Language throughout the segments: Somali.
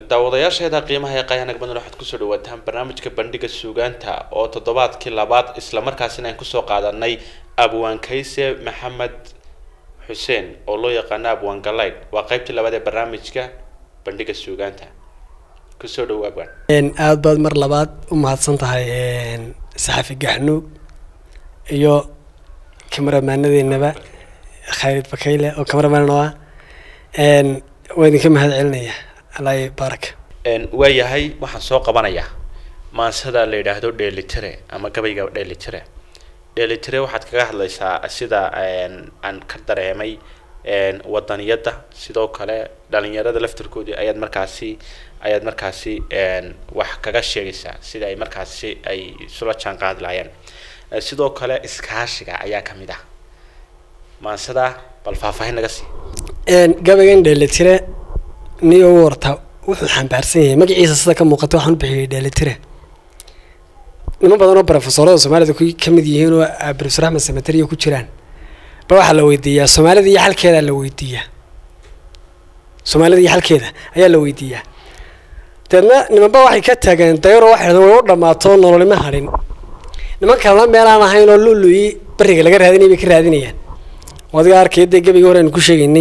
daawadayaasheeda qiimaha ee qayaanag badan waxaad kusoo dhawaataan barnaamijka bandhiga suugaanta oo toddobaadkii labaad islamarkaasina aan kusoo qaadanay abwaan kayse maxamed xuseen oo loo yaqaano abwaan galayd waa qaybtii labaad ee barnaamijka bandhiga suugaanta kusoo dhawo abwaan aada baad mar labaad u mahadsan tahay saxafi gaxnuug iyo kamaramaanadeennaba khaalid bakayle oo kamaramaan oo ah waa idinka mahad celinaya alaahi baaraka waayahay waxaan soo qabanayaa maansada la yidhaahdo dheelitire ama gabayga dheelitire dheelitire waxaad kaga hadlaysaa sida aan ka dareemay wadaniyadda sidoo kale dhalinyarada laftirkoodii ayaad markaasi ayaad markaasi wax kaga sheegaysaa sida ay markaasi ay isula jaan qaadi lahaayeen sidoo kale iskaashiga ayaa kamid ah maansada bal faahfaahin naga sii gabaygan dheelitire niyo u warta wuxuu xambaarsan yahay magaciisa sida ka muuqata waxaan u bixiyay dheelitire niman badan oo brofesorada soomaalida ku ka mid yihiin oo brofesor axmed samatariya ku jiraan ba waxaa la weydiiyaa soomaalida iyo xalkeedaa la weydiiyaa soomaalida iyo xalkeeda ayaa la weydiiyaa deedna nimanba waxay ka taageen dayaro waxay dhahdeen way u dhammaato nololima hadhin niman kalena meelaan ahayn oo luluyi beriga laga raadinay bay ka raadinayaan adiga arkaya dee gabayga hore aynu ku sheegaynay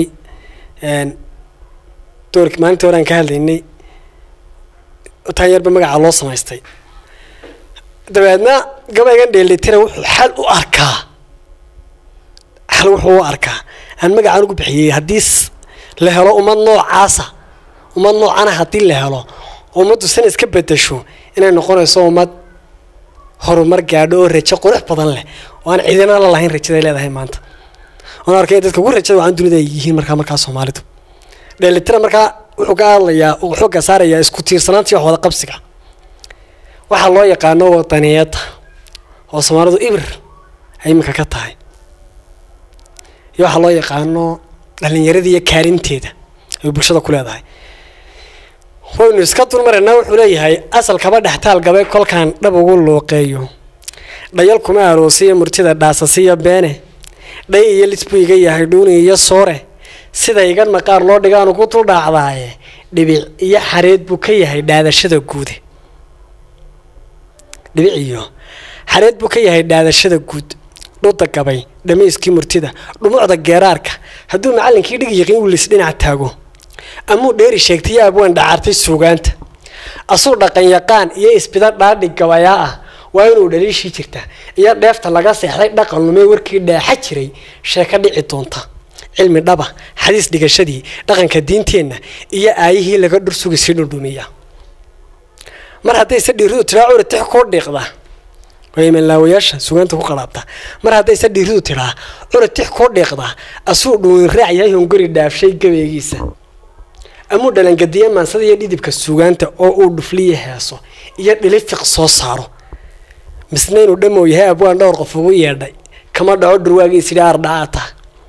doorki maalintii hore aan ka hadlaynay taan yarba magaca loo samaystay dabeedna gabaygan dheelitira wuxuu xal u arkaa xal wuxuu u arkaa aan magacaan ugu bixiyey haddii la helo ummad noocaasa ummad noocana haddii la helo ummaddu sana iska bedasho inay noqonayso ummad horumar gaadho oo rajo qurux badan leh oo aan ciidana la lahayn rajaday leedahay maanta oon arkay dadka ugu rajada waxaan dunida ay yihiin markaa markaa soomaalidu dheelitira markaa wuxuu ka hadlayaa uu xooga saarayaa isku tiirsanaanta iyo waxwada qabsiga waxaa loo yaqaano wadaniyadda oo soomaalidu ibir ay iminka ka tahay iyo waxaa loo yaqaano dhalinyarada iyo kaalinteeda ay bulshada ku leedahay waynu iska dulmaraynaa wuxuu leeyahay asal kaba dhextaal gabay kolkaan dhab ugu luuqeeyo dhayal kuma aroosiya murtida dhaasasiya beene dhay iyo lis buu iga yahay dhuuni iyo soore sida igan maqaar loo dhigaanu ku duldhaacdaaye dhibic iyo xareed buu ka yahay dhaadashada guude dhibic iyo xareed buu ka yahay dhaadashada guud dhuda gabay dhamayskii murtida dhumucda geeraarka hadduu macallinkii dhig yiqiin wilis dhinac taago amuu dheeri sheegtay abwaan dhacaartay suugaanta asuu dhaqan yaqaan iyo isbida dhaadhig gabayaa ah waa inuu dhaliishii jirta iyo dheefta laga seexday dhaqan lumee warkii dhaaxa jiray sheeka dhici doonta cilmi dhaba xadiis dhigashadii dhaqanka diinteenna iyo aayihii laga dhursugi sii dhundhumiya mar haddayse dhiiridu tiraa curitix kuu dhiiqda imanlaawayaasha sugaanta ku qalaabta mar haddayse dhiiridu tiraa curitix kuu dhiiqda asuu dhuunin raac yahay hongori dhaafshay gabeegiisa amuu dhalangadiye maansada iyo dhidibka sugaanta oo uu dhufliya heeso iyo dhilifiq soo saaro misna inuu dhamow yahay abwaan dhowr qof ugu yeedhay kama dhaco dhurwaagiisidhi aardhacaata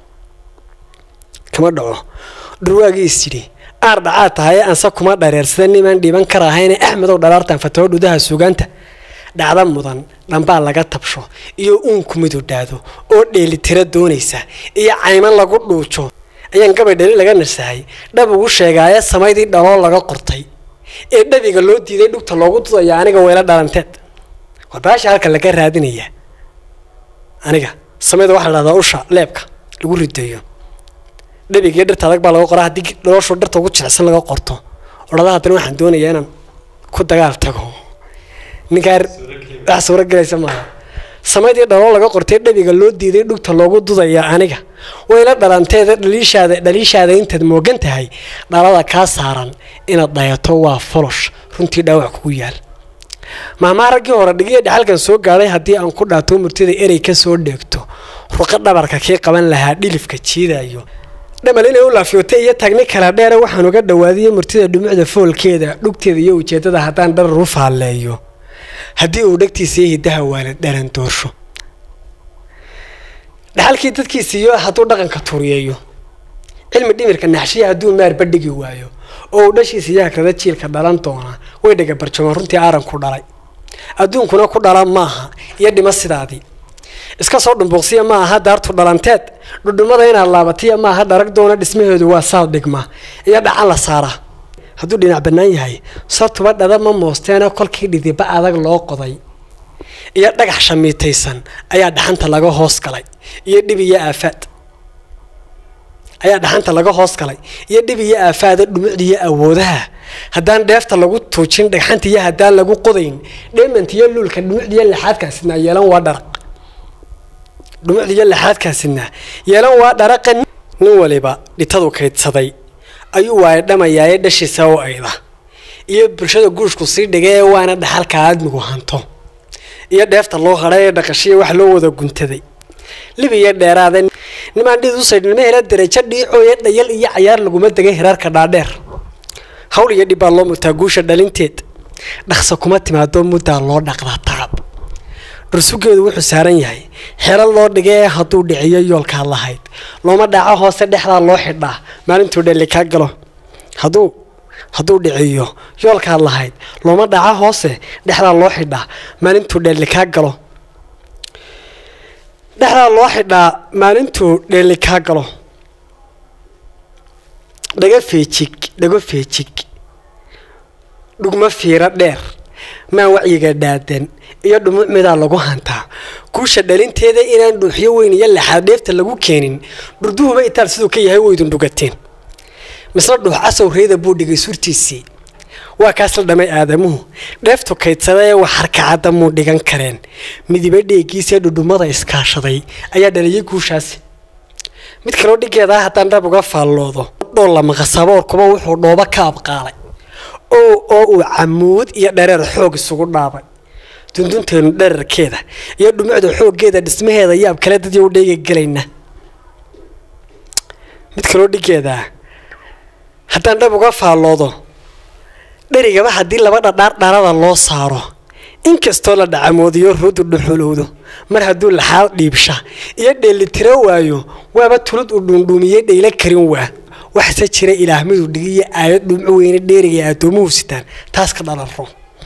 kama dhaco dhurwaagiisidhi aar dhacaa tahay anse kuma dhareersada nimaan dhiiban karahayne axmedow dhalaartan fataho dhudaha sugaanta dhacda mudan dhambaa laga tabsho iyo uunku midudhaado oo dheelitira doonaysa iyo cayman lagu dhuujo ayaan gabay dhali laga nasahay dhab ugu sheegaaye samaydii dhaloo laga qortay ee dhabiga loo diiday dhugta loogu dudaya aniga weela dhalanteed war baasha halka laga raadinaya aniga samayda waxaa la dhahdaa usha leebka lagu rideeyo dhabiga iyo dhirta adag baa laga qoraa haddii dhaloshu dhirta ugu jilicsan laga qorto odhada haddana waxaan doonayaa inaan ku dagaal tago ninkaa wax suuragelaysa maaha samaydii dhaloo laga qortay dhabiga loo diiday dhugta loogu dudaya aniga wayla dhalanteeda dhaliishaada dhaliishaada intaad moogan tahay dhalada kaa saaran inaad dhayato waa folosh runtii dhaawac kugu yaal mahmaa raggii hore dhigiya dhexalkan soo gaadhay haddii aan ku dhaato murtida erey ka soo dheegto ruqa dhabarka kii qaban lahaa dhilifka jiidayo dhamal inay u laafyootay iyo tagni kala dheere waxaan uga dhawaadiyey murtida dhumucda foolkeeda dhugteeda iyo ujeeddada haddaan dharar u faalleeyo haddii uu dhegtiisa iyo hiddaha waalid dharan doorsho dhaxalkii dadkiisiiyo hadduu dhaqanka turiyeeyo cilmi dhimirka naxshiya hadduu maarba dhigi waayo oo uu dhashiisa iyo hagrada jiilka dhalan doona way dhega barjamaan runtii aaranku dhalay adduunkuna ku dhala maaha iyo dhimo sidaadii iska soo dhumbuuqsiya ma aha daartu dhalanteed dhudhumada inaad laabatiya maaha dharag doona dhismaheedu waa saad dhigma iyo dhacan la saara hadduu dhinac bannaan yahay sartuba dhada ma moosteenoo kolkii dhidiba adag loo qoday iyo dhagax shamiitaysan ayaa dhaxanta laga hoos galay iyo dhib iyo aafaad ayaa dhaxanta laga hoos galay iyo dhib iyo aafaada dhumucdiiyo awoodaha haddaan dheefta lagu tuujin dhagxanta iyo haddaan lagu qodayn dhemant iyo luulka dhumucdiiyo laxaadkaasina yeelan waa dharaq dhumucdiiyo laxaadkaasina yeelan waa dharaqa nin waliba dhitadu kaydsaday ayuu waayadhamayaaye dhashiisa oo ayda iyo bulshada guushku sii dhigay waana dhaxalka aadmigu hanto iyo dheefta loo hadhay ee dhaqashiya wax loo wada guntaday libiya dheeraada nimaan dhid usaydhnimo hela darajo dhiicooye dhayal iyo cayaar laguma degay hiraarka dhaadheer hawl iyo dhib baa loo mutaa guusha dhalinteed dhaqsa kuma timaado muddaa loo dhaqdaa tacab dhursugeedu wuxuu saaran yahay xero loo dhigay ee hadduu dhiciyo yoolkaad lahayd looma dhaco hoose dhexdaa loo xidhaa maalintuu dhelli kaa galo hadduu hadduu dhiciyo yoolkaad lahayd looma dhaco hoose dhexdaa loo xidhaa maalintuu dhelli kaa galo dhexdaa loo xidhaa maalintuu dhelli kaa galo dhago feejig dhago feejig dhugmo fiiro dheer maan wacyiga dhaadan iyo dhumuc midaa lagu hantaa guusha dhalinteeda inaan dhuuxyo weyn iyo laxaad dheefta lagu keenin dhurduhuba itaal siduu ka yahay waydun dhugateen misle dhuux casow reeda buu dhigay surtiisii waa kaas la dhamay aadamuhu dheeftu kaydsada ee wax harkacadda muu dhigan kareen midiba dheegiisee dhudhumada iskaashaday ayaa dhaliyay guushaasi mid kaloo dhigeedaa haddaan dhab uga faalloodo dhoolla maqasaboorkuba wuxuu dhoobo ka abqaalay oo oo uu camuud iyo dhareer xoog isugu dhaabay dundunteenu dherarkeeda iyo dhumucda xooggeeda dhismaheeda yaab kale dadii u dheega gelayna mid kaloo dhigeedaa haddaan dhab uga faalloodo dherigaba haddii laba dhadhaar dharada loo saaro inkastoo la dhacamoodiyo ruudu dhuxulowdo mar hadduu laxaad dhiibsha iyo dheelitiro waayo waaba tulud u dhuundhuumiyey dhaylo karin waa waxse jira ilaah miduu dhigiyo aayad dhumco weyne dheeriga addoomuhu sitaan taas ka dhalanro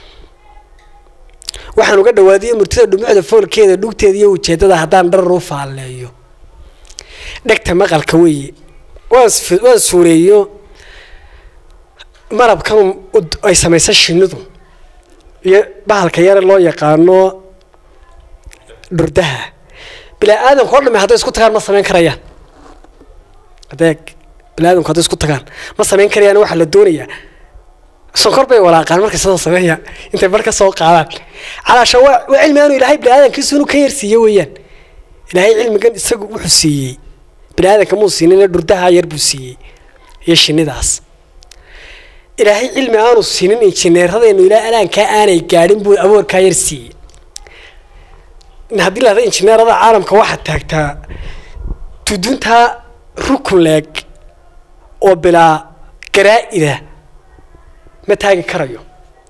waxaan uga dhawaadiyo murtida dhumucda foolkeeda dhugteeda iyo ujeedada haddaan dharar u faalleeyo dhegta maqalka weeye waan suureeyo marabkan ay samaysa shinidu iyo bahalka yare loo yaqaano dhurdaha bilaa aadamka o dhame hadday isku tagaan ma samayn karayaan adeeg biniaadamku hadday isku tagaan ma samayn karayaan waxaa la doonayaa sonkor bay walaaqaan markay sidoo sameeya intay bar ka soo qaadaan calaasha waa waa cilmi aanu ilaahay biniaadamkiisu inuu ka yarsiiye weeyaan ilaahay cilmigan isagu wuxuu siiyey biniaadamka muu siinin dhurdaha yar buu siiyey iyo shinidaas ilaahay cilmi aanu siinin injineeradeennu ilaa alaankaa aanay gaadhin buu awoorkaa yar siiyey haddii lahada injineerada caalamka waxaad taagtaa tuduntaa rukun leeg oo bilaa garaa-ida ma taagi karayo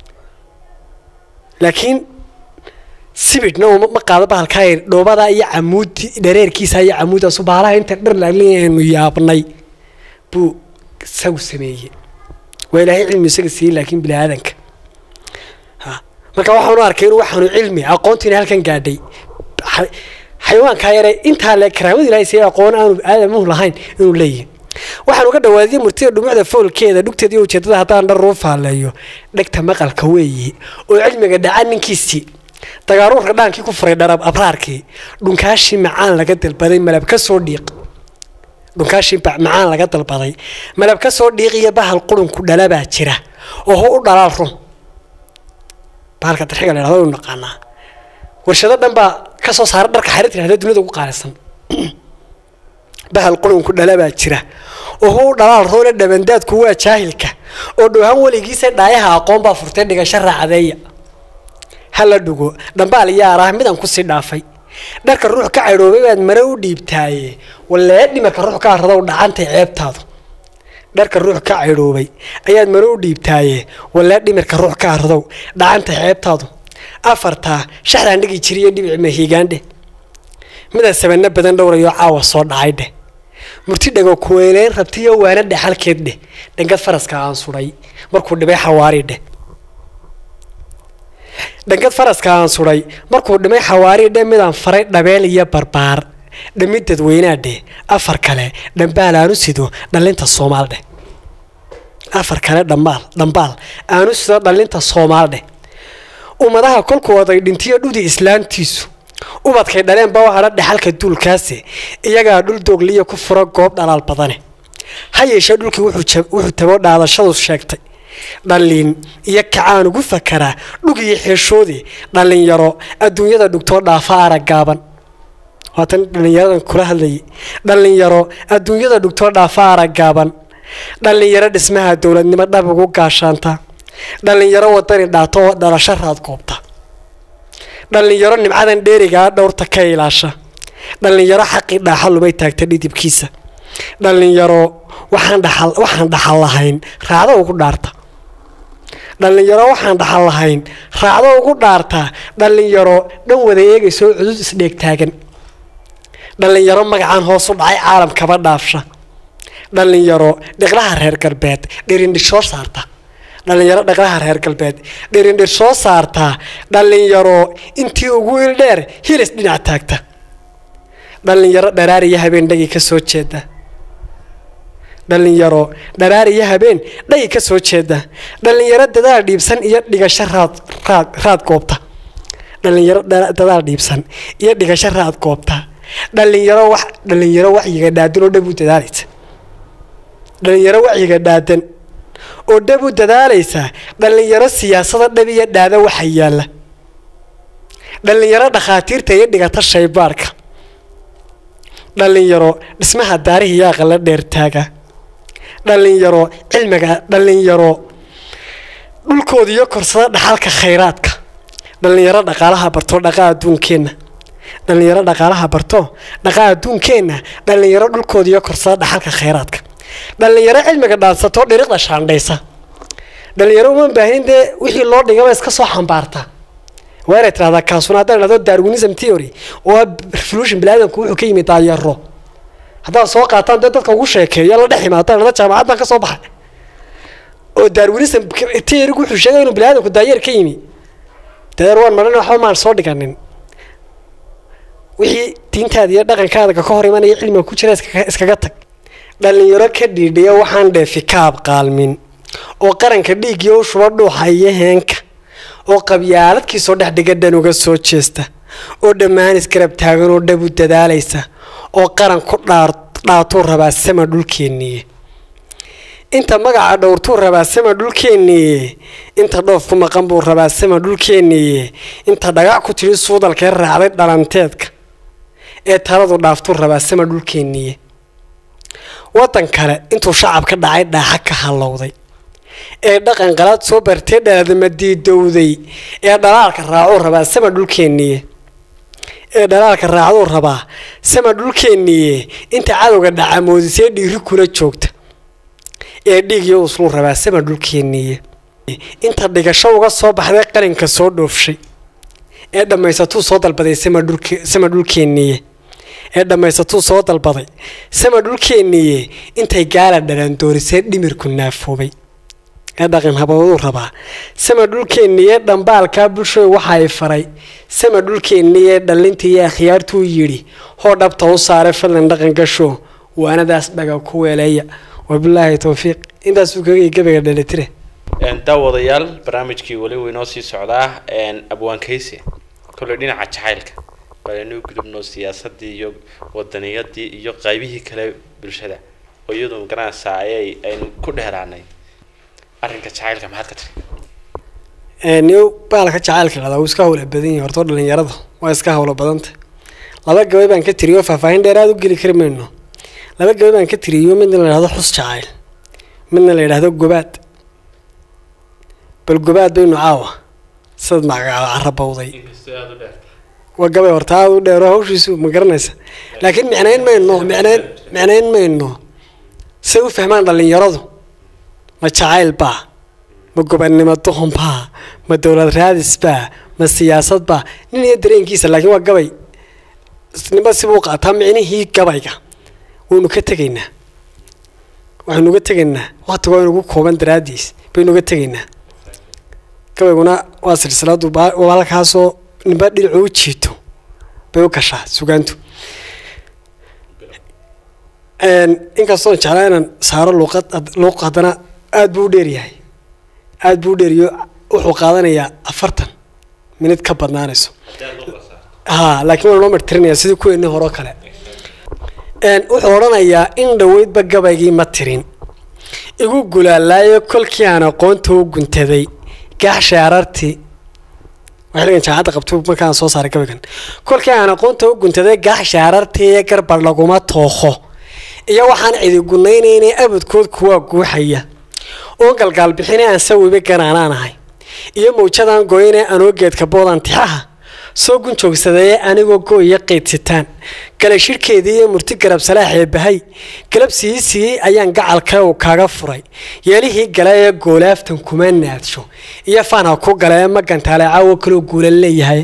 laakiin sibidhna uma ma qaado bahalkaa dhoobada iyo camuudi dhareerkiisa iyo camuudaasu baalaha inta dhar laaliaynu yaabnay buu isagu sameeyey waa ilaahay cilmi isaga siiyey laakiin bini aadanka marka waxaanu arkay inuu waxaanu cilmi aqoontiina halkan gaadhay xayawaankaa yare intaa le karaamada ilahay siiyey aqoon aanu aadamuhu lahayn inuu leeyahay waxaan uga dhawaadiyey murtida dhumucda foolkeeda dhugteeda iyo ujeedada haddaan dhar uu faalleeyo dhegta maqalka weeye oo cilmiga dhaca ninkiisii dagaaruurka dhaankii ku furay dharab abraarkii dhunkaashii macaan laga dalbaday malab ka soo dhiiq dhunkaashii macaan laga dalbaday malab ka soo dhiiqiyo bahal qurunku dhalabaa jira oo ho u dhalaal run bahalka darxiga la yhahdo u naqaanaa warshado dhan baa ka soo saara dharka xarirta yhahda dunida ugu qaalisan bahal qurunku dhalabaa jira oo ho u dhalaal roone dhabandaadku waa jaahilka oo dhowhaan weligiisa dhaayaha aqoon baa furtay dhigasho raacadeeya hala dhugo dhambaal yaarah midaan kusii dhaafay dharka ruux ka caydhoobay baad mare u dhiibtaaye walee dhimarka ruux ka aradow dhacantay ceebtaadu dharka ruux ka caydhoobay ayaad mare u dhiibtaaye walee dhimirka ruux ka aradow dhacantay ceebtaadu afartaa shaxdaan dhigi jiriyo dhibic mahiigaandhe midaan sabano badan dhowrayo caawa soo dhacay dheh murti dhago kuweyleyn rabtiyo waana dhexalkeed dheh dhangad faraska aan suday markuu dhibay xawaari dheh dhangad faraska aan suday markuu dhimay xawaari dhe midaan faray dhabeel iyo barbaar dhamid dadweynaa dheh afar kale dhambaal aanu sido dhalinta soomaal dheh afar kale dhambaal dhambaal aanu sida dhalinta soomaalidheh ummadaha kolkooday dhintiyo dhudi islaantiisu ubadkay dhaleen baa hadha dhexalka duulkaasi iyagaa dhul doogliya ku fura goob dhalaal badane ha yeeshee dhulkii wuxuu tago dhaadashadu sheegtay dhallin iyo kacaan ugu fakaraa dhug iyo xeeshoodii dhallinyaro adduunyada dhugtoo dhaafa araggaaban waatan dhallinyaradan kula hadlayay dhallinyaro adduunyada dhugtoo dhaafa araggaaban dhallinyaro dhismaha dowladnimo dhab ugu gaashaanta dhallinyaro wadani dhaato oo dhalasho raad goobta dhallinyaro nimcadan dheerigaa dhowrta ka ilaasha dhallinyaro xaqii dhaaxa lumay taagta dhidibkiisa dhallinyaro waxaan dhaxal waxaan dhaxal lahayn raacdo ugu dhaarta dhallinyaro waxaan dhaxal lahayn raacdo ugu dhaarta dhallinyaro dhan wada eegaysoo cudud isdheeg taagan dhallinyaro magacaan hoos u dhacay caalamkaba dhaafsha dhallinyaro dhiqlaha reer galbeed dhirindhir soo saarta dhallinyaro dhaqlaha reer galbeed dhirindhir soo saartaa dhallinyaro intii ugu ildheer hilis dhinac taagta dhallinyaro dharaar iyo habeen dhagi ka soo jeeda dhallinyaro dharaar iyo habeen dhagi ka soo jeeda dhallinyaro dadaal dhiibsan iyo dhigasho raad raad raad goobta dhallinyaro dadaal dhiibsan iyo dhigasho raad goobta dhallinyaro wax dhallinyaro wacyiga dhaadan oo dhab u dadaalaysa dhallinyaro wacyiga dhaadan oo dhab u dadaalaysa dhallinyaro siyaasada dhab iyo dhaada waxa yaalla dhallinyaro dhakhaatiirta iyo dhigata shaybaarka dhallinyaro dhismaha daarihi iyo aqala dheer taaga dhallinyaro cilmiga dhallinyaro dhulkooda iyo korsada dhaxalka khayraadka dhallinyaro dhaqaalaha barto dhaqa adduunkeenna dhallinyaro dhaqaalaha barto dhaqa adduunkeenna dhallinyaro dhulkooda iyo korsada dhaxalka khayraadka dhallinyaro cilmiga dhaansato dhiriqda shaandhaysa dhallinyaro uma baahin dee wixii loo dhigaba iska soo xambaarta waa inay tirahdaa kaasuna haddaan idhahdo darwinism theory oo ah revolution biniaadamku wuxuu ka yimid daayaro haddaad soo qaataan dee dadka ugu sheekeeyo la dhex imaadaan idhahdo jaamacad baan ka soo baxay oo darwinism theory wuxuu sheegay inuu biniaadamku daayeer ka yimi dayeer waan maran waxba maan soo dhiganin wixii diintaada iyo dhaqankaada ka hor imanaya cilmiga ku jira iskaga tag dhallinyaro ka dhiidhiya waxaan dheefi kaab qaalmin oo qaranka dhiigiyo u shuba dhuuxa iyo heenka oo qabyaaladkiisoo dhex dhiga dhan uga soo jeesta oo dhammaan isgarab taagan oo dhab u dadaalaysa oo qaran ku dhaatuu rabaa sama dhulkeenniye inta magaca dhowrtuu rabaa sama dhulkeenniye inta dhoof ku maqan buu rabaa sama dhulkeenniye inta dhagac ku tidhi suudalkee raacday dhalanteedka ee taladu dhaaftuu rabaa sama dhulkeenniye waddan kale intuu shacab ka dhacay dhaaxa ka hallowday ee dhaqan qalaad soo bartee dhaladama diidowday ee dhalaalka raacuu rabaa sama dhulkeenniye ee dhalaalka raacduu rabaa sama dhulkeenniye inta cadowga dhacamoodisee dhiiri kula joogta ee dhiigiyo usluu rabaa sama dhulkeenniye inta dhigasho uga soo baxday qalinka soo dhoofshay ee dhammaysatuu soo dalbaday sama dhulkeenniye ee dhammaysatuu soo dalbaday sama dhulkeenniye intay gaala dhalaandoorisee dhimirku naafoobay ee dhaqan habooduu rabaa sama dhulkeenniye dhambaalkaa bulshada waxa ay faray sama dhulkeenniye dhallintii iyo akhyaartuu yidhi hoo dhabta u saaray fadlan dhaqan gasho waanadaas dhaga ku weeleeya wabilaahi towfiiq intaasuu kaga gabayga dhalitire daawadayaal barnaamijkii weli wuu inoo sii socdaa abwaankaysi kolley dhinaca jacaylka balanuu gudubno siyaasadii iyo wadaniyadii iyo qaybihii kale bulshada oo iyadu magaranaysaa ayay aynu ku dheeraanay arrinka jacaylka maxaad ka tiri ni baalka jacaylka lahdaa wuu iska hawla badan yahay hortoo dhalinyarada waa iska hawlo badanta laba gabay baan ka tiriyo faahfaahin dheer aada u geli kari mayno laba gabay baan ka tiriyo midna la yidhahdo xus jacayl midna la yidhahdo gobaad bal gobaad baynu caawa sidaad magacaaba carabowday waa gabay horta aada u dheero hawshiisu ma garanaysa laakiin micnayn mayno micnayn micnayn mayno say u fahmaan dhalinyaradu ma jacayl baa ma gobannimo duhun baa ma dowlad raadis baa ma siyaasad baa nin iyo dareenkiisa laakiin waa gabay ninba sibuu qaataa micnihii gabayga waynu ka tegaynaa waxaynu uga tegaynaa waktiga waa inugu kooban daraadiis baynu uga tegaynaa gabayguna waa silsiladu halkaasoo ninba dhinacu u jiito bay u gashaa sugaantu inkastoon jeclaa inaan saaro luuqad luuq haddana aada buu u dheeryahay aada buu u dheeriyo wuxuu qaadanayaa afartan minid ka badnaanayso ha laakiin waa loo martirinaya sidii kuweeni hore oo kale wuxuu odhanayaa in dhoweydba gabaygii ma tirin igu gulaalaayo kolkii aan aqoonta u guntaday gaaxshay arartii xilligan jaacadda qabto markaan soo saaray gabaygan kolkii aan aqoonta u guntaday gaaxshay arartii iyo garbar laguma tookho iyo waxaan cidi gunaynayna abadkood kuwaa guuxaya oo galgaal bixine aan sawibe ganaanaan ahay iyo mawjadaan gooyane anoo geedka boodan tixaha soo gun joogsadee anigoo gooya qaydsitaan gala shirhkeedii iyo murti garab salaaxee bahay galab sii siiyey ayaan gacalka u kaaga furay yeelihii gala ee goolaaftan kuma naadsho iyo faanha ku gala ee magantaale caawo kaloo guulan leeyahay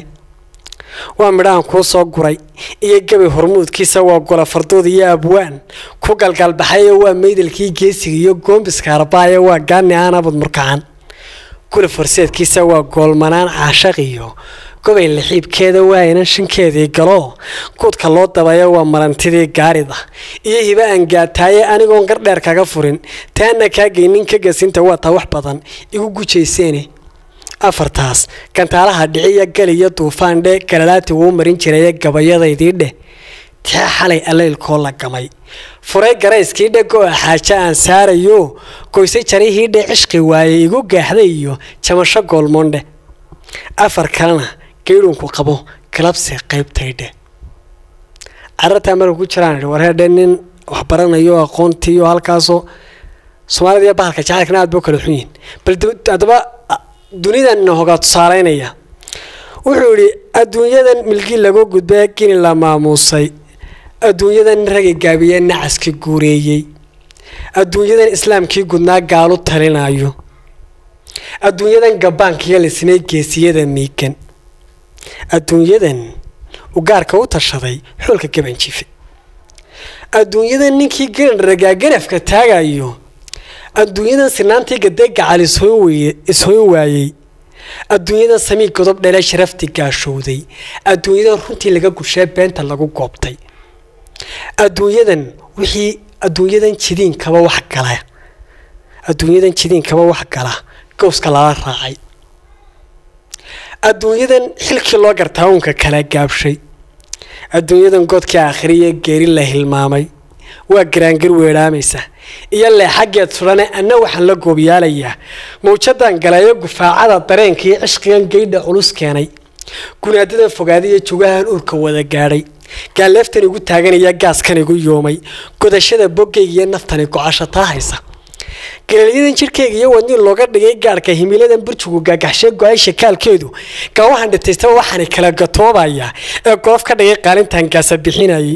waa midhahan kuu soo guray iyo gabay hormuudkiisa waa gola fardood iyo abwaan ku galgaalbaxayo waa meydalkii geesiga iyo goombiska arbaaye waa gaani aan abad murkacan gula farseedkiisa waa goolmanaan caashaq iyo gobay laxiibkeeda waa inan shankeedii galo guudka loo dabayo waa marantidii gaarida iyo hiba aan gaataaye anigoon gardheer kaga furin taana kaa geynin ka gasinta waa taa wax badan igu gujayseene afartaas gantaalaha dhiciya galiyo duufaandhe galalaati wuu marin jiraye gabayadaydii dheh tia xalay allaylkoo la gamay furay garayskii dhe go-a xaajo aan saarayo goysay jarihii dhe cishqi waaye igu gaaxday iyo jamasho goolmoondhe afar kalena geydhunku qabo galabse qaybtaydhe carartaa marka ku jiraan warheedhe nin waxbaranayo aqoontii oo halkaasoo soomaalida iyo bahalka jacaylkana aad ba kala xun yihin bal haddaba dunidan hogaa tusaaleynaya wuxuu yidhi adduunyadan milkii lagu gudbee gini la maamuusay adduunyadan ragi gaabiye nacaskii guureeyey adduunyadan islaamkii gudnaa gaalu talinayo adduunyadan gabaankiga lisnay geesiyada miigan adduunyadan ugaarka u tashaday xoolka gabanjife adduunyadan ninkii garan ragaa ganafka taagayo adduunyadan sinaantii gadee gacal ishoyn waayey adduunyadan samii godob dhele sharaftii gaashowday adduunyadan runtii laga gushee beenta lagu goobtay adduunyadan wixii adduunyadan jidiinkaba wax gala adduunyadan jidiinkaba wax gala gowska lala raacay adduunyadan xilkii loo gartaa uunka kala gaabshay adduunyadan godkii aakhiriya geeri la hilmaamay waa garaangir weedhaamaysa iyo leexaggeed sudhane anna waxaan la goobyaalayaa mawjadan galayo gufaacada dareenkii cishqigan geydha culus keenay gunaadadan fogaadiyo jugahan uurka wada gaadhay gaalleeftan igu taaganaya gaaskan igu yoomay godashada boggayga iyo naftani gocashataa haysa galaalyadan jirkayga iyo wadniin looga dhigay gaadhka himiladan burjugu gaagaxshee go-ay shakaalkeedu gaawahan dhitaystaba waxaana kala gatoobayaa ee goof ka dhigay qaalintan gaasa bixinayay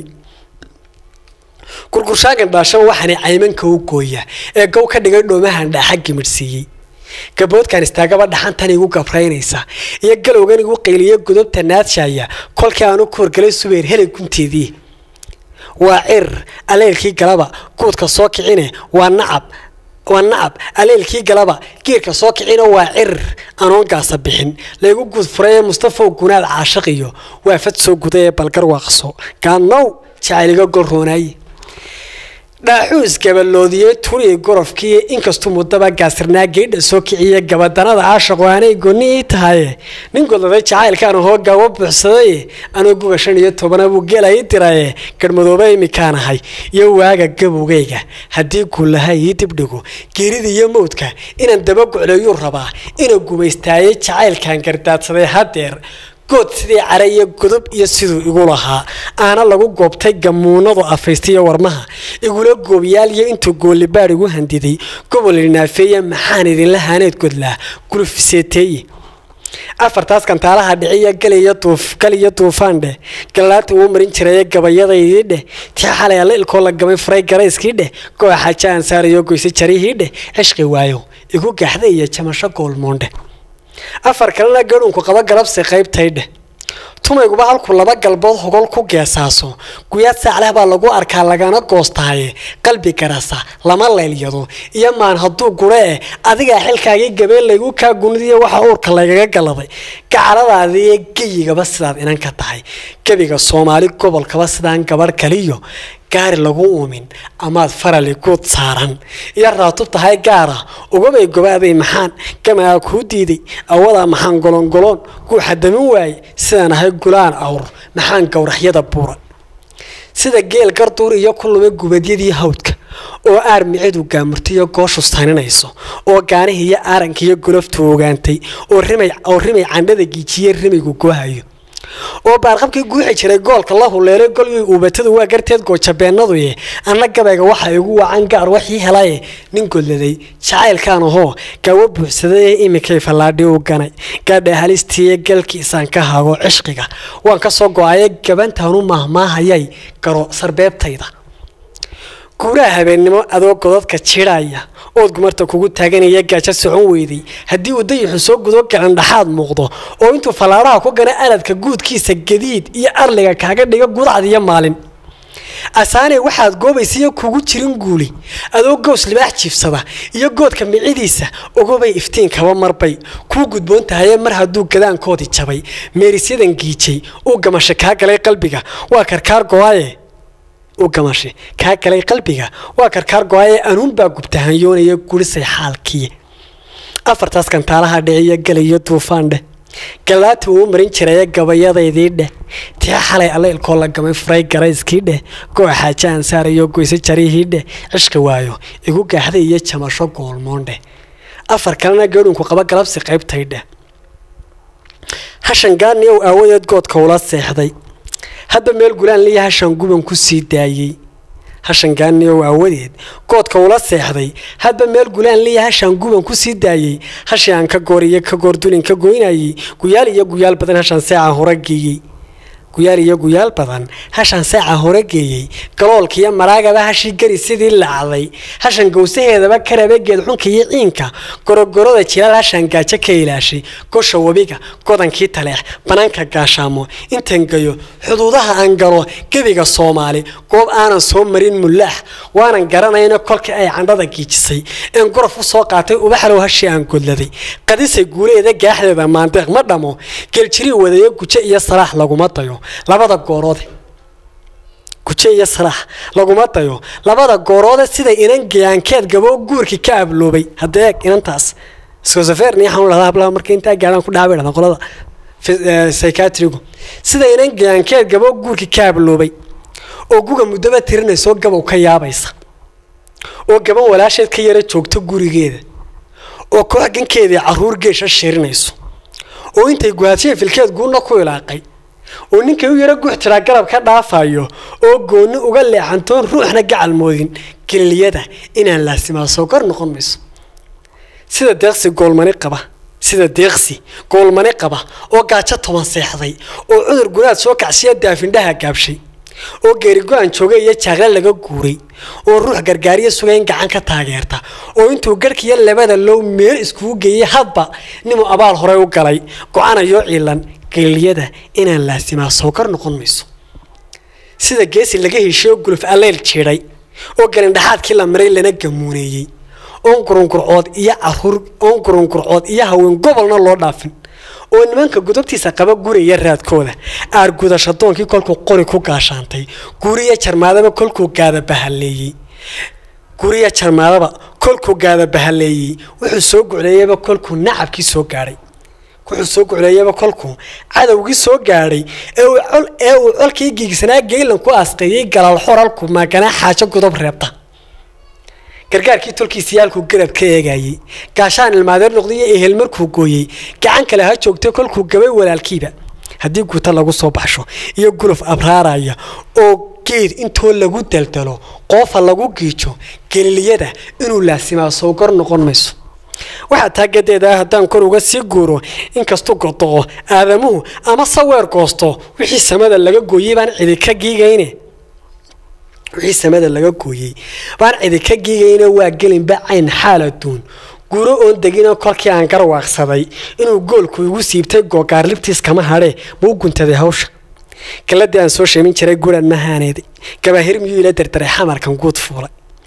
gurgurshaagan dhaashaba waxaana caymanka u gooya ee gow ka dhigay dhoomahan dhaaxa gimidhsiiyey gaboodkan istaagaba dhaxantan igu gabraynaysa iyo galowgan igu qayliya godobta naadshaya kolkii aanu ku horgalay subeer helay gunteedii waa cir aleelkii galaba guudka soo kicine waa nacab waa nacab aleelkii galaba giirka soo kicina waa cir anoon gaasa bixin laygu guud furay ee mustafaw gunaad caashaqiyo waa fad soo guday ee balgar waaqso gaadnow jacayliga golroonaaye dhaaxuus gabaloodiyey tuniyi gorofkii inkastuu muddaba gaasirnaa geydha soo kiciya gabadanada caashaqo aanay gonni ii tahaye nin godladay jacaylkaan hoo gaawo buuxsadaye anuu guga shan iyo tobana buu geela ii diraye garhmadoobe imikaan ahay iyo waaga gabowgayga haddii guullaha ii dibdhigo geerida iyo mawdka inaan dabagucleeyuu rabaa inuu gumaystaaye jacaylkan gardaadsaday haddeer good sidii care iyo godob iyo siduu igu lahaa aana lagu goobtay gamuunadu afaystiyo warmaha igula goobyaaliyo intuu goolibaad igu handiday gobol inaafeeye maxaan idinla haaneed godlaa gulufiseeteeye afartaas kantaalaha dhiciya galiyo duufaandheh galaata wuu marin jiraye gabayadaydii dheh tii xalay alla ilkoo la gamay furay garayskii dheh gooa xaaja aan saarayo goysay jarihii dheh cishqi waayo igu gaxda iyo jamasho goolmoondhe afar kalena gadhuunku qaba galabsi qaybtaydheh tumayguba halkuu laba galbood hogol ku geesaaso guyaad saacleh baa lagu arkaa lagana goostaaye qalbi garasa lama laylyado iyo maan hadduu gure eh adigaa xilkaagii gabeen laygu kaa gunidiyo waxa uurka laygaga galaday gacaladaadiiyo geyigaba sidaad inan ka tahay gebiga soomaali gobolkaba sidaan gabarh kaliyo gaari lagu uumin amaad farali guud saaran iyo raatub tahay gaara ugabay gobaaday maxaan gamaa kuu diiday awadaa maxaan golongoloon guuxa damin waaye sidaan ahay gulaan awr maxaan gowraxyada buura sida geel garduur iyo ku lumay gubadyadii hawdka oo aar micidu gaamurtaiyo gooshu saninayso oo gaanihii iyo aaranka iyo goloftu ogaantay oo rimay candhada giijiye rimaygu goohayo oo baarqabkii guuxi jiray goolka la huleelay golgii uubatadu waa garteed goojabeennaduye anna gabayga waxa igu wacan gaar waxii helaye nin godladay jacaylkaan ahoo gaawo buuxsaday ee iminkay fallaadhi u ganay gaadha halistiiyo galkiisaan ka hago cishqiga waan ka soo go-aye gabantaanu mahmaahayay garo sarbeebtayda guuraha habeennimo adoo godadka jidhaya ood gumarta kugu taaganaya gaajo socon weyday haddii uu dayixu soo gudo gacan dhaxaad muuqdo oo intuu fallaadhaha ku gana aladka guudkiisa gadiid iyo arliga kaaga dhiga gudcad iyo maalin asaane waxaad goobaysiiyo kugu jirin guuli adoo gows libaax jiifsada iyo goodka micidiisa ogobay iftiinkaba marbay kuu gudboon tahaye mar hadduu gadaankoodii jabay meerisyadan giijay uu gamasho kaa galay qalbiga waa karkaar go-aye u gamashay kaa galay qalbiga waa karkaar go-aye anuunbaa gubtahanyoonaya gurisay xaalkii afartaas kantaalaha dhiciyo galayo duufaan dheh galaata uu marin jiraya gabayadaydii dheh tii xalay allaylkoo la gamay furay garayskii dheh gooa xaaje aan saarayo goyse jarihii dheh cishka waayo igu gaaxday iyo jamasho goolmoon dheh afar kalena geedhunku qaba galabsi qaybtay dheh hashan gaani ow aawadeed goodka ula seexday hadba meel gulaan liya hashan guban ku sii daayey hashan gaaniyow aawadeed goodka ula seexday hadba meel gulaan liya hashaan guban ku sii daayey hashii aan ka goor iyo ka goor dulin ka goynayey guyaal iyo guyaal badan hashaan seeca hore geeyey guyaal iyo guyaal badan hashaan seeca hore geeyey galoolkiiyo maraagaba hashii gari sidii lacday hashan gowsaheedaba karabegeed xunka iyo ciinka gorogoroda jilaal hashaan gaajo ka ilaashay gosha webiga godankii taleex banaanka gaashaamo intan gayo xuduudaha aan galo gebiga soomaali goob aanan soo marin mulaax waanan garanayno kolkii ay candhada giijisay een gorof u soo qaatay ubaxlow hashii aan godladay qadisay guuleeda gaaxdeeda maandeeq ma dhamo geeljirii wadayo gujo iyo salaax laguma dayo labada gooroode guje iyo salaax laguma dayo labada gooroode sida inan gayaankeed gaboo guurkii ka abloobay haddee eeg inantaas scosaferni waxaan dhahdaa hablaha marka intaa gaadhaan ku dhaabay dhahda qolada psychiatrigu sida inan gayaankeed gaboo guurkii ka abloobay oo guga muddaba tirinaysoo gabow ka yaabaysa oo gaban walaasheed ka yara joogto gurigeeda oo koox gankeedii caruur geesha shirinayso oo intay guhaadsheen filkeed guuna ku ilaaqay oo ninkay u yaro guux tiraa garab ka dhaafayo oo goonni uga leexantoon ruuxna gacal moodin geliliyada inaan laasimaa soo kor noqon mayso sida deeqsi goolmani qaba sida deeqsi goolmani qaba oo gaajo toban seexday oo cudur gunaad soo kacsiya daafindhaha gaabshay oo geerigo-an jooga iyo jaaqle laga guuray oo ruux gargaariya sugayn gacan ka taageerta oo intuu garhkiiyo labada low meel iskugu geeyey hadba ninuu abaal horey u galay go-anayoo ciilan geliliyada inaan laasimaa soo kor noqon mayso sida geesi laga heshiyo guluf alleyl jiidhay oo galindhaxaadkii la maray lana gamuuneeyey oon gurungurcood iyo caruur oon gurungurcood iyo haween gobolna loo dhaafin oo nimanka gudubtiisa qaba guraya raadkooda aar gudashadoonkii kolkuu qori ku gaashaantay guriya jarmaadaba kolkuu gaada bahaleeyey guriya jarmaadaba kolkuu gaada bahaleeyey wuxuu soo gucleeyaba kolkuu nacabkii soo gaadhay wuxuu soo gucleeyaba kolkuu cadowgii soo gaadhay ee uu colkii giigsanaa geylan ku asqeeyey galaal xoralku maaganaa xaajo godob reebta gargaarkii tolkiisayaalkuu garab ka eegayey gaashaan ilmaadeer noqdiyo ehel markuu gooyey gacan kale ha joogtay kolkuu gabay walaalkiiba haddii guuta lagu soo baxsho iyo guluf abraaraya oo geed intoo lagu daldalo qoofa lagu giijo geliliyada inuu laasimaa soo gor noqon mayso waxaa taagadeeda haddaan kor uga sii guuro inkastuu godoqo aadamuhu ama saweer goosto wixii samada laga gooyey baan cidi ka giigayne wixii samada laga gooyey baan cidi ka giigayne waa gelinba cayn xaal aduun guuro oon degino kolkii aan garwaaqsaday inuu goolku igu siibtay googaar libtiis kama hadhee muu guntaday hawsha galadii aan soo sheemin jiray guran mahaaneeday gabaahir miyuu ila dardaray xamarkan guud fuulay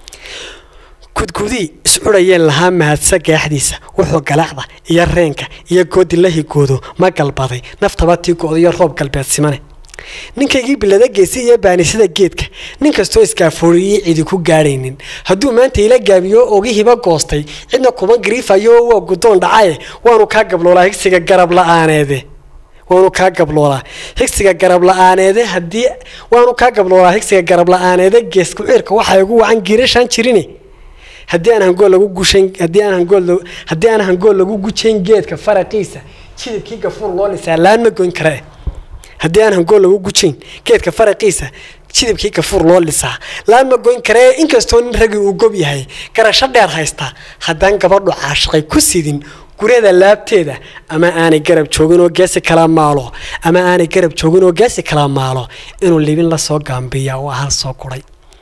gudgudii iscudhayeen lahaa mahadsa gaaxdiisa wuxuu galaacda iyo reenka iyo goodi la higoodo ma galbaday naftaba tii go-dayo roob galbeed simane ninkaygii bilada geesi iyo baanisada geedka nin kastoo iskaafooriyey cidi ku gaadhaynin hadduu maanta ila gaabiyo ogihiba goostay cidna kuma gariifayo waa guddoon dhacaye waanu kaa gabloolaa higsiga garab la-aaneede waanu kaa gabloolaa higsiga garab la-aaneede haddii waanu kaa gabloolaa higsiga garab la-aaneede gees ku-ciirka waxaa igu wacan giirashaan jirine haddii aan hangool lagu gushayn haddii aan hangool haddii aan hangool lagu gujayn geedka faraqiisa jidibkii gafuur loo lisaa laan ma goyn kare haddii aan hangool lagu gujayn geedka faraqiisa jidibkii gafuur loo lisaa laan ma goyn karee inkastoo nin ragii uu gob yahay garasho dheer haysta haddaan gabadhu caashiqay ku sidin guryada laabteeda ama aanay garab joogin oo geesi kala maalo ama aanay garab joogin oo geesi kala maalo inuu libin la soo gaambiyaa waa hal soo guray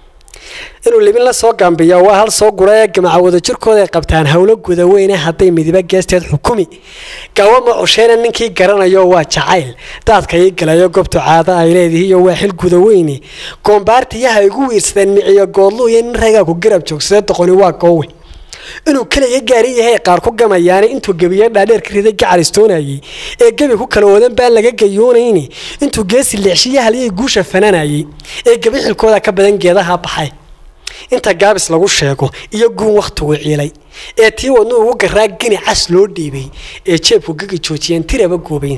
inuu libin la soo gaambiyaa waa hal soo gura ee gamaca wadajirkooda ay qabtaan howlo gudaweyne hadday midiba geesteed xukumi gaawo ma cusheena ninkii garanayo waa jacayl daadka ii galayo gobtu caado ay leedihiiyo waa xil gudaweyne goombaartiyaha igu wiirsadeen miciyo goodlu iyo nin ragaa ku garab joogsada doqoni waa goowe inuu keliga gaari yahay qaar ku gamayaane intuu gebiyo dhaadheer ka riday gacalistoonayay ee gebi ku kala wadan baan laga gayoonayni intuu geesi leexshiya haliyay guusha fananayay ee gebi xilkooda ka badan geedaha baxay inta gaabis lagu sheego iyo guun wakhtigu ciilay ee tii wadnu ugu garaa geni cas loo dhiibay ee jeebku gaga joojiyeen tiraba goobayn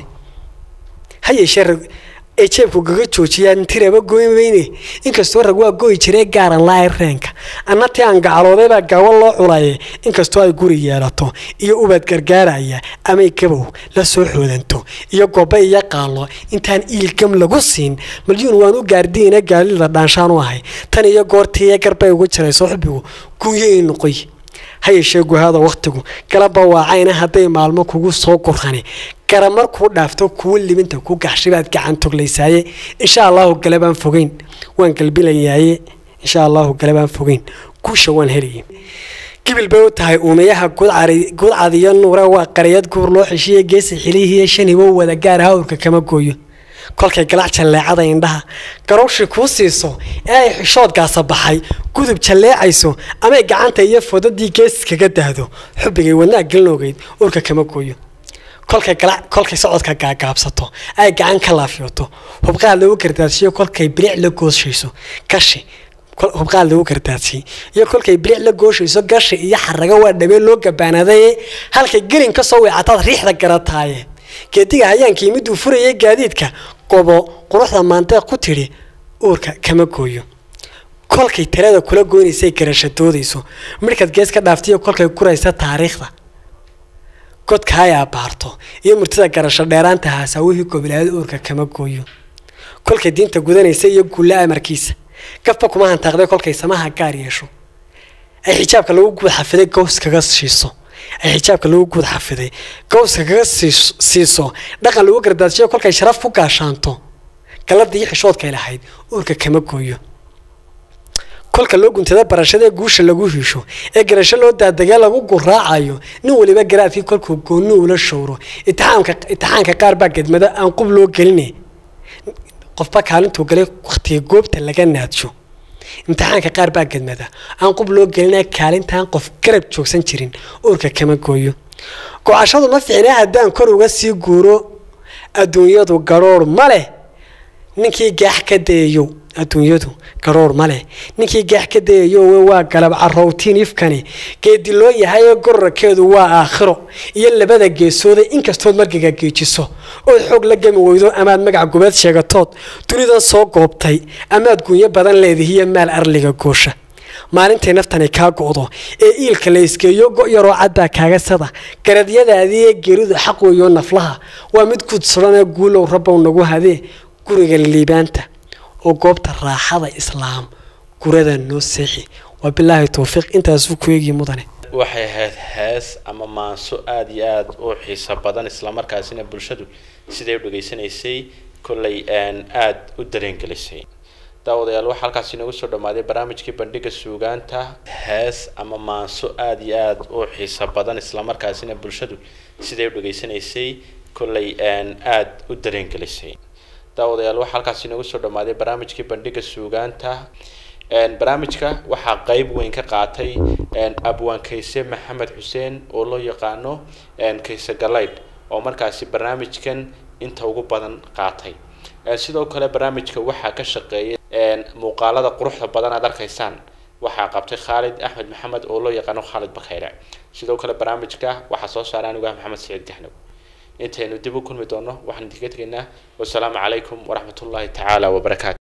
ha yeeshee ee jeebku gaga joojiyaan tiraba gooymayne inkastoo rag waa gooyi jiree gaaran la-ay reenka anna tii aan gacaloodaybaa gaawo loo culaye inkastoo ay guri yeelato iyo ubad gargaaraya amay gabow la soo xoodanto iyo goba iyo qaalo intaan iilgam lagu siin malyuun waan u gaardiina gaalida dhaanshaan u ahay tan iyo goortiiyo garbay ugu jirayso xubbigu gunyo ii noqoy ha yeeshee guhaada wakhtigu galaba waacayna hadday maalmo kugu soo gurani gara markuu dhaafto kuwa libinta ku gaxshibaad gacan toglaysaaye insha allahu gale baan fogeyn waan galbilayaaye insha allahu gale baan fogeyn guusha waan helaya gibil bay u tahay uumayaha gudcad iyo nuure waa qariyad guur loo xeshiiya geesi xilihiiyo shan hibo wada gaar hawrka kama gooyo kolkay galac jalleecada indhaha garowshi kuu siiso ee ay xishoodgaasa baxay gudub jalleecayso amay gacanta iyo fodadii gees kaga dahdo xubbigay wadnaa gelinogeyd urka kama gooyo kolkay kolkay socodka gaagaabsato ay gacan ka laafyooto hubqaad lagu gardaadsiyo kolkay bilic la gooshayso gashi hubqaad lagu gardaadsiy iyo kolkay bilic la gooshayso gashi iyo xarago waa dhabee loo gabaanaday halkay gelin ka soo weecataad riixda garataaye geediga hayaankii miduu furayay gaadiidka gobo quruxda maandeeq ku tidhi uurka kama gooyo kolkay talada kula goynaysay garashadoodayso midhkaad gees ka dhaaftiyo kolkay guraysa taariikhda godka ay abaarto iyo murtida garasho dheeraanta haasawihii gobilaayad uurka kama gooyo kolkay diinta gudanaysa iyo guulla amarkiisa gafba kuma hantaaqday kolkay samaha gaar yeesho ay xijaabka lagu guud xafiday gows kaga shiiso ay xijaabka lagu guud xafiday gowska kaga siiso dhaqan lagu gardaadsiyo kolkay sharaf ku gaashaanto galladii iyo xishoodkay lahayd uurka kama gooyo kolka loo guntada barashada ee guusha lagu hiisho ee garasho loo daadegee lagu guraacayo nin waliba garaadkii kolkuu goonni ula showro itixaanka qaar baa gedmado aan qub loo geline qofba kaalintuu galay wakhtiga goobta laga naadsho imtixaanka qaar baa gedmada aan qub loo gelina kaalintaan qof garab joogsan jirin uurka kama gooyo go-ashadu ma ficne haddaan kor uga sii guuro adduunyadu garhoor ma leh ninkii gaax ka dayayow adduunyadu garhoor ma leh ninkii gaax ka dayayow waa galab carowtiin ifkani geedi loo yahay gororkeedu waa aakhiro iyo labada geesooda inkastood margiga geejiso ood xoog la gami weydo amaad magac gubeed sheegatood dunidan soo goobtay amaad gunyo badan leedihiyo maal arliga goosha maalintay naftani kaa go'do ee iilka la isgeeyo go' yaroo cadbaa kaaga sada garadyadaadii ee geeridu xaq weeyo naflaha waa mid gudsadhanee guulow rabbow nagu hadee guriga liibaanta oo goobta raaxada islaam gurada noo seexi waa bilaahi towfiiq intaasuu ku eegii mudane waxay ahayd hees ama maanso aada iyo aada u xiiso badan islamarkaasina bulshadu siday u dhegaysanaysay kollay aada u dareengelisay daawadayaal waxaa halkaas inoogu soo dhammaaday barnaamijkii bandhiga suugaanta hees ama maanso aada iyo aada u xiiso badan islamarkaasina bulshadu siday u dhegaysanaysay kollay aada u dareengelisay daawadayaal waxaa halkaas inoogu soo dhammaaday barnaamijkii bandhiga suugaanta barnaamijka waxaa qeyb weyn ka qaatay abwaan kayse maxamed xuseen oo loo yaqaano kayse galaydh oo markaasi barnaamijkan inta ugu badan qaatay Ee, sidoo kale barnaamijka waxaa ka shaqeeyay een, muuqaalada quruxda badan aad arkaysaan waxaa qabtay khaalid axmed maxamed oo loo yaqaano khaalid bakayre sidoo kale barnaamijka waxaa soo saaray anigu ah maxamed siciid jaxnow intaynu dib u kulmi doono waxaan idinka tegaynaa wasalaamu calaykum waraxmatullaahi tacaala wabarakaatu